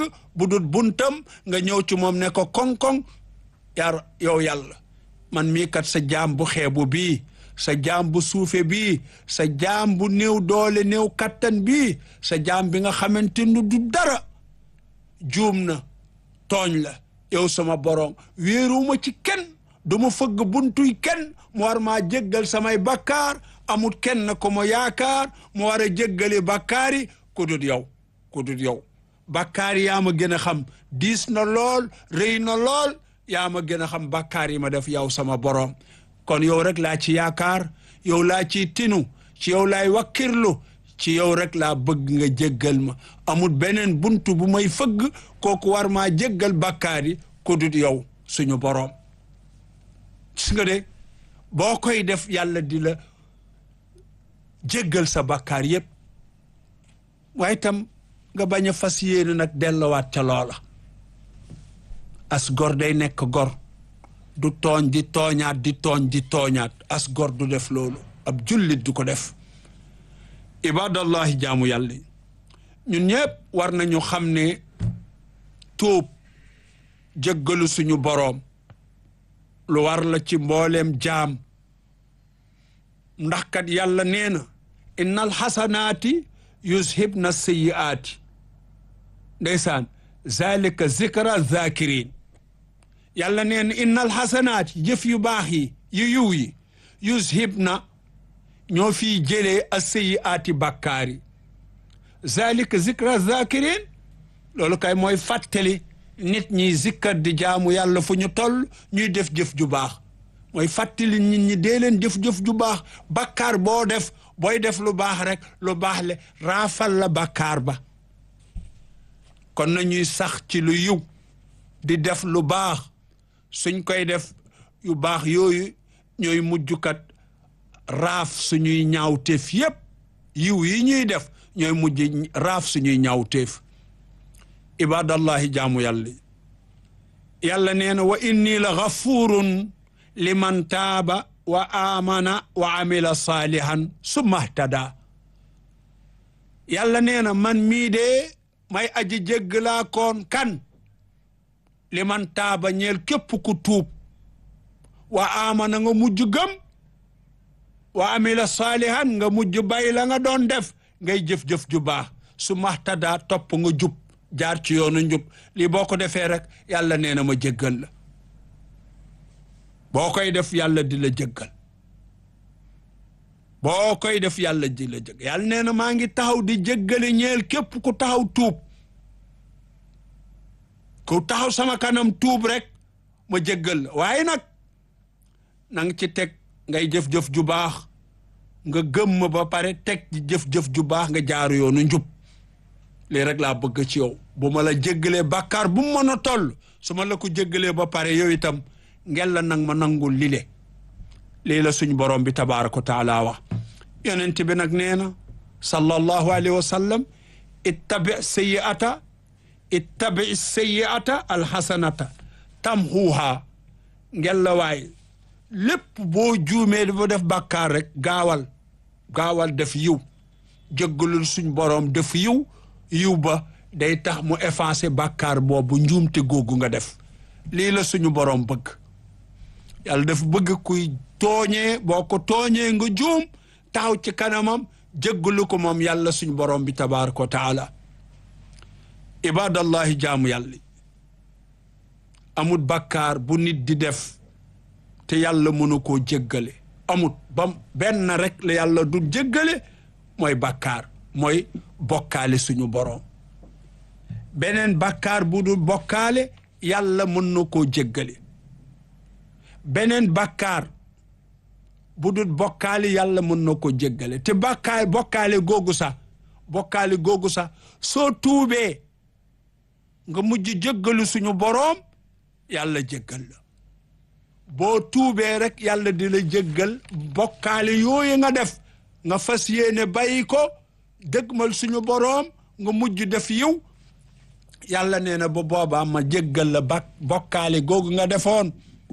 bu dul buntam nga ñëw ci moom ne ko koŋ-koŋ yar yow yàlla man mii kat sa jaam bu xeebu bii sa jaam bu suufe bii sa jaam bu néew doole néew kattan bii sa jaam bi nga xamante ni du dara juum na tooñ la yow sama borom wéeruwuma ci kenn du ma fëgg buntuy kenn mu war maa jéggal samay bakkaar amul kenn ko ma yaakaar mu war a jéggale bakkaar yi ku dul yow ku dul yow bakkaar yi yaa ma gën a xam diis na lool rëy na lool yaa ma gën a xam bakkaar yi ma def yow sama borom kon yow rek laa ci yaakaar yow laa ciy tinu ci yow laay wakkirlu ci yow rek laa bëgg nga jéggal ma amul beneen buntu bu may fëgg kooku war maa jéggal bakkaar yi ku dul yow suñu borom gis nga de boo koy def yàlla di la jéggal sa bakkaar yépp waaye tam nga bañ a fas yéene nag dellowaat ca loola as gor day nekk gor du tooñ di tooñaat di tooñ di tooñaat as gor du def loolu ab jullit du ko def ibadallahi jaamu yàlla ñun ñëpp war nañu xam ne tuub jéggalu suñu boroom lu war la ci mbooleem jaam ndax kat yàlla nee na innal xasanaati yushibna sayyiaati ndeysaan zalika zikra zakirin yàlla nee na innal xasanaati jëf yu baax yi yu yiw yi yushibna ñoo fiy jëlee a sayyiaati bàkkaar yi zalika zikra zakirin loolu kay mooy fàttali nit ñi zikkar di jaamu yàlla fu ñu toll ñuy def jëf ju baax mooy fàttali nit ñi dee leen jëf-jëf ju baax bakkaar boo def booy def lu baax rek lu baax le raafal la bakkaar ba kon nañuy sax ci lu yiw di def lu baax suñ koy def yu baax yooyu ñooy mujjkat raaf suñuy ñaawteef yépp yiw yi ñuy def ñooy mujj raaf suñuy ñaawteef ibadallahi jaamu yàlla yàlla nee na wa inni la gafurun liman taaba wa amana wa amila saalihan summa htada yàlla nee na man mii de may aji jéggalaa koon kan liman taaba ñeel képp ku tuub wa amana nga mujj gëm wa amila saalihan nga mujj bay la nga doon def ngay jëf-jëf ju baax summa htada topp nga jub jaar ci yoonu njub lii boo ko defee rek yàlla nee na ma jéggal la boo koy def yàlla di la jéggal boo koy def yàlla di la jéggal yàlla nee na maa ngi taxaw di jéggale ñeel képp ku taxaw tuub ku taxaw sama kanam tuub rek ma jéggal la waaye nag na nga ci teg ngay jëf-jëf ju baax nga gëm ma ba pare teg ci jëf-jëf ju baax nga jaaru yoonu njub lii rek laa bëgg ci yow bu ma la jéggalee bàkkaar bu mu mën a toll su ma la ko jéggalee ba pare yow itam ngel la nag ma nangul lile lii la suñ borom bi tabaaraka wa taala wax yonent bi nag nee na sallallahu alayhi wa sallam ittabi sayyi'ata ittabi sayyi'ata alxasanata tamhuha ngel la waay lépp boo juumee dafa def bàkkaar rek gaawal gaawal def yiw jéggalul suñ borom def yiw yiw ba day tax mu effacer bàkkaar boobu njuumte googu nga def lii la suñu borom bëgg yàlla daf bëgg kuy tooñee boo ko tooñee nga juum taxaw ci kanamam jéggalu ko moom yàlla suñu borom bi tabaraka wa taala ibadallahi jaamu yàlla amut bàkkaar bu nit di def te yàlla mënu koo jéggale amut bam benn rek la yàlla du jéggale mooy bàkkaar mooy bokkaale suñu borom beneen bàkkaar bu dul bokkaale yàlla mën na koo jéggale beneen bàkkaar bu dul bokkaale yàlla mën na koo jéggale te bàkkaar bokkaale googu sax bokkaale googu sax soo tuubee nga mujj jéggalu suñu boroom yàlla jéggal la boo tuubee rek yàlla di la jéggal bokkaale yooyu nga def nga fas yéene bàyyi ko dëgmal suñu boroom nga mujj def yiw yàlla nee na ba boobaa ma jéggal la ba bokkaale googu nga defoon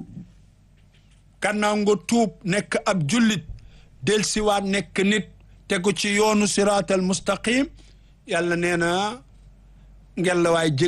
kannaaw nga tuub nekk ab jullit del siwaat nekk nit tegu ci yoonu siraatal mustaqim yàlla nee na ngel la waay